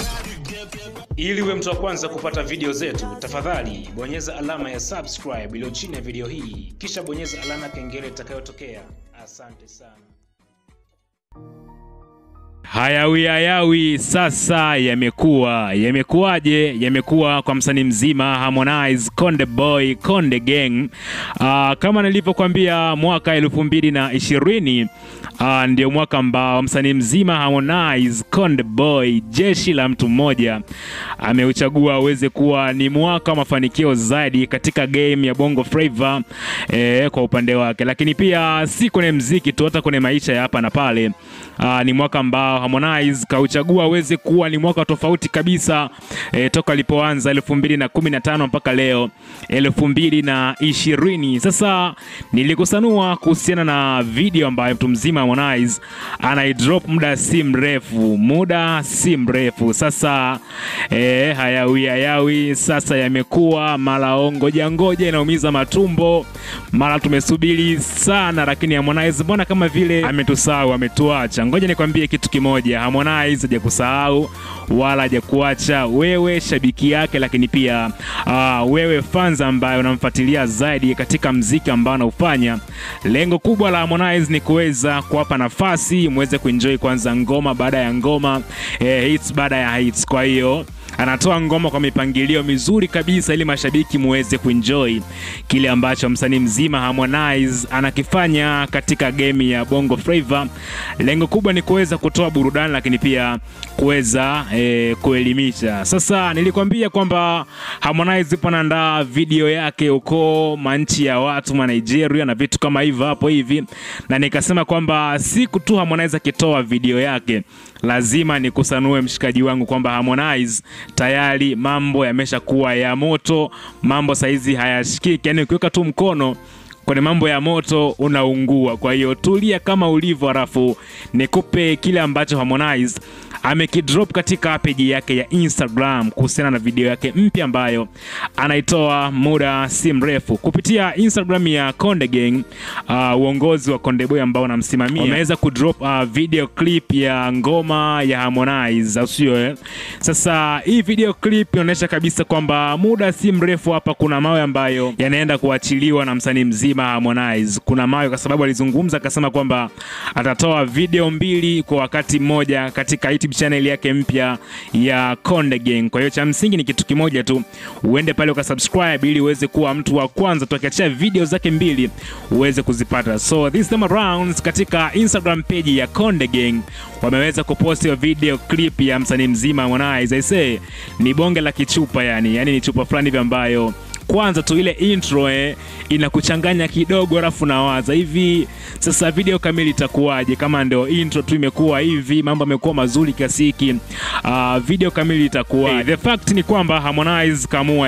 Ili uwe mtu wa kwanza kupata video zetu, tafadhali bonyeza alama ya subscribe iliyo chini ya video hii, kisha bonyeza alama ya kengele itakayotokea. Asante sana. Hayawi hayawi sasa yamekuwa yamekuwaje? Yamekuwa kwa msanii mzima Harmonize, Konde Boy, Konde Gang. Uh, kama nilivyokuambia mwaka elfu mbili na ishirini uh, ndio mwaka ambao msanii mzima Harmonize, Konde Boy, jeshi la mtu mmoja ameuchagua uweze kuwa ni mwaka wa mafanikio zaidi katika game ya Bongo Flava eh, kwa upande wake, lakini pia si kwenye mziki tu, hata kwenye maisha ya hapa na pale. Uh, ni mwaka ambao Harmonize kauchagua aweze kuwa ni mwaka tofauti kabisa e, toka alipoanza elfu mbili na kumi na tano mpaka leo elfu mbili na ishirini. Sasa nilikusanua kuhusiana na video ambayo mtu mzima Harmonize anaidrop muda si mrefu, muda si mrefu sasa. E, hayawi hayawi sasa yamekuwa mara ngoja ngoja inaumiza matumbo, mara tumesubiri sana, lakini Harmonize mbona kama vile ametusahau, ametuacha. Ngoja nikwambie kitu kimoja, Harmonize hajakusahau wala hajakuacha wewe shabiki yake, lakini pia uh, wewe fans ambaye unamfuatilia zaidi katika mziki ambao anaufanya. Lengo kubwa la Harmonize ni kuweza kuwapa nafasi muweze kuenjoy kwanza ngoma baada ya ngoma, eh, hits baada ya hits. Kwa hiyo anatoa ngoma kwa mipangilio mizuri kabisa ili mashabiki muweze kuenjoy kile ambacho msanii mzima Harmonize anakifanya katika game ya Bongo Flava. Lengo kubwa ni kuweza kutoa burudani, lakini pia kuweza e, kuelimisha. Sasa nilikwambia kwamba Harmonize ipo anaandaa video yake huko manchi ya watu ma Nigeria na vitu kama hivyo hapo hivi, na nikasema kwamba siku tu Harmonize akitoa video yake lazima nikusanue mshikaji wangu kwamba Harmonize tayari mambo yameshakuwa ya moto, mambo saizi hayashikiki, yani ukiweka tu mkono kwenye mambo ya moto unaungua. Kwa hiyo tulia kama ulivyo, halafu nikupe kile ambacho Harmonize amekidrop katika peji yake ya Instagram kuhusiana na video yake mpya ambayo anaitoa muda si mrefu kupitia Instagram ya Konde Gang. Uh, uongozi wa Konde Boy ambao anamsimamia wameweza kudrop uh, video clip ya ngoma ya Harmonize, au sio? Eh, sasa hii video clip inaonyesha kabisa kwamba muda si mrefu hapa kuna mawe ambayo yanaenda kuachiliwa na msanii mzima Harmonize. Kuna mawe kwa sababu alizungumza akasema kwamba atatoa video mbili kwa wakati mmoja katika YouTube channel yake mpya ya Konde Gang. Kwa hiyo cha msingi ni kitu kimoja tu, uende pale ukasubscribe ili uweze kuwa mtu wa kwanza tukiachia video zake mbili uweze kuzipata. So this time around katika Instagram page ya Konde Gang wameweza kupost hiyo video clip ya msanii mzima Harmonize. I say ni bonge la kichupa yani, yani ni chupa fulani hivi ambayo kwanza tu ile intro eh, inakuchanganya kidogo, alafu nawaza hivi sasa video kamili itakuwaje kama ndio intro tu imekuwa hivi, mambo yamekuwa mazuri kiasi hiki, uh, video kamili itakuwa hey, the fact ni kwamba Harmonize kamua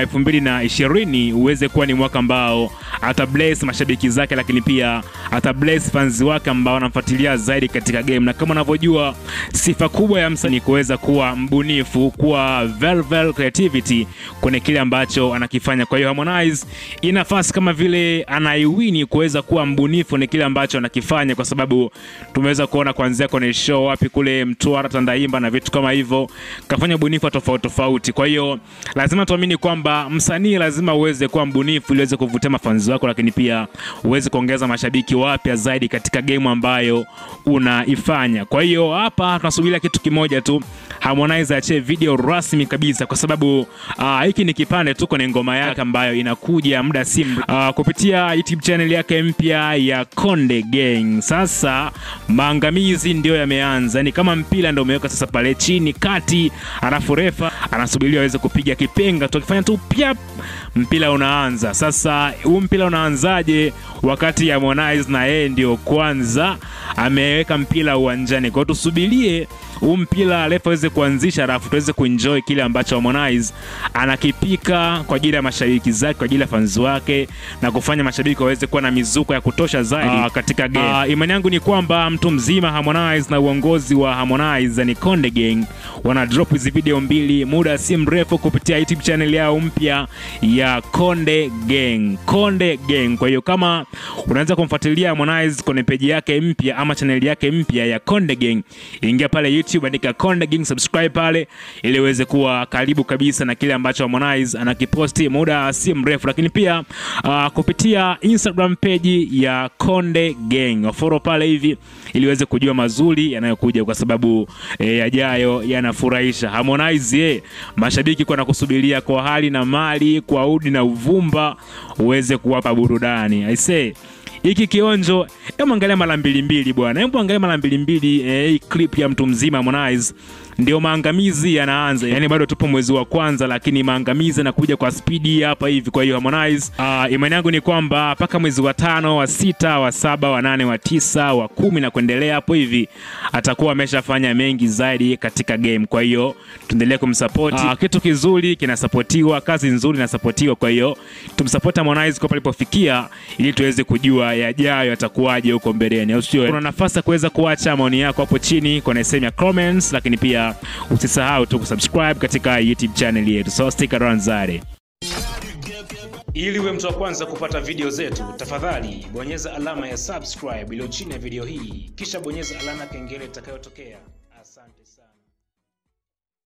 2020 uweze kuwa ni mwaka ambao ata bless mashabiki zake, lakini pia ata bless fans wake ambao wanamfuatilia zaidi katika game, na kama unavyojua sifa kubwa ya msanii kuweza kuwa mbunifu, kuwa velvel creativity kwenye kile ambacho anakifanya. Kwa hiyo Harmonize ina nafasi kama vile anaiwini kuweza kuwa mbunifu ni kile ambacho anakifanya, kwa sababu tumeweza kuona kuanzia kwenye show wapi kule Mtwara, Tandaimba na vitu kama hivyo, kafanya ubunifu tofauti tofauti. Kwa hiyo lazima tuamini kwamba msanii lazima uweze kuwa mbunifu ili uweze kuvutia mafanzi wako, lakini pia uweze kuongeza mashabiki wapya zaidi katika game ambayo unaifanya. Kwa hiyo hapa tunasubiria kitu kimoja tu, Harmonize achie video rasmi kabisa, kwa sababu hiki uh, ni kipande tu kwenye ngoma yake ambayo inakuja muda si uh, kupitia YouTube channel yake mpya ya Konde Gang. Sasa maangamizi ndio yameanza, ni kama mpira ndio umeweka sasa pale chini kati, alafu refa anasubiriwa aweze kupiga kipenga tu, akifanya tu pyap, mpira unaanza. Sasa huu mpira unaanzaje wakati Harmonize na yeye ndio kwanza ameweka mpira uwanjani? Kwa hiyo tusubirie huu mpira refa aweze kuanzisha, alafu tuweze kuenjoy kile ambacho Harmonize anakipika kwa ajili ya mashabiki zake, kwa ajili ya fans wake na kufanya mashabiki waweze kuwa na mizuko ya kutosha zaidi uh, katika game. Uh, imani yangu ni kwamba mtu mzima Harmonize na uongozi wa Harmonize ni Konde Gang wana drop hizi video mbili muda si mrefu kupitia YouTube channel yao mpya ya Konde Gang. Konde Gang. Kwa hiyo kama unaweza kumfuatilia Harmonize kwenye peji yake mpya ama channel yake mpya ya Konde Gang, ingia pale YouTube YouTube, andika Konde Gang, subscribe pale ili uweze kuwa karibu kabisa na kile ambacho Harmonize anakiposti muda si mrefu, lakini pia uh, kupitia Instagram page ya Konde Gang wafollow pale hivi ili uweze kujua mazuri yanayokuja, kwa sababu eh, yajayo yanafurahisha. Harmonize eh, mashabiki kwa nakusubiria kwa hali na mali, kwa udi na uvumba, uweze kuwapa burudani I say hiki kionjo, hebu angalia mara mbili mbili bwana, hebu angalia mara mbili mbili eh, hii clip ya mtu mzima Harmonize ndio maangamizi yanaanza. Yani bado tupo mwezi wa kwanza, lakini maangamizi yanakuja kwa spidi hapa hivi. Kwa hiyo Harmonize, uh, imani yangu ni kwamba mpaka mwezi wa tano, wa sita, wa saba, wa nane, wa tisa, wa kumi na kuendelea hapo hivi atakuwa ameshafanya mengi zaidi katika game. Kwa hiyo tuendelee kumsupport. Uh, kitu kizuri kinasapotiwa, kazi nzuri inasapotiwa. Kwa hiyo tumsupport Harmonize kwa palipofikia, ili tuweze kujua yajayo atakuwaje huko mbeleni, au sio? Kuna nafasi ya kuweza kuacha maoni yako hapo chini kwenye sehemu ya comments, lakini pia usisahau tu kusubscribe katika YouTube channel yetu, so stick around Zare. Ili uwe mtu wa kwanza kupata video zetu, tafadhali bonyeza alama ya subscribe iliyo chini ya video hii, kisha bonyeza alama ya kengele itakayotokea. Asante sana.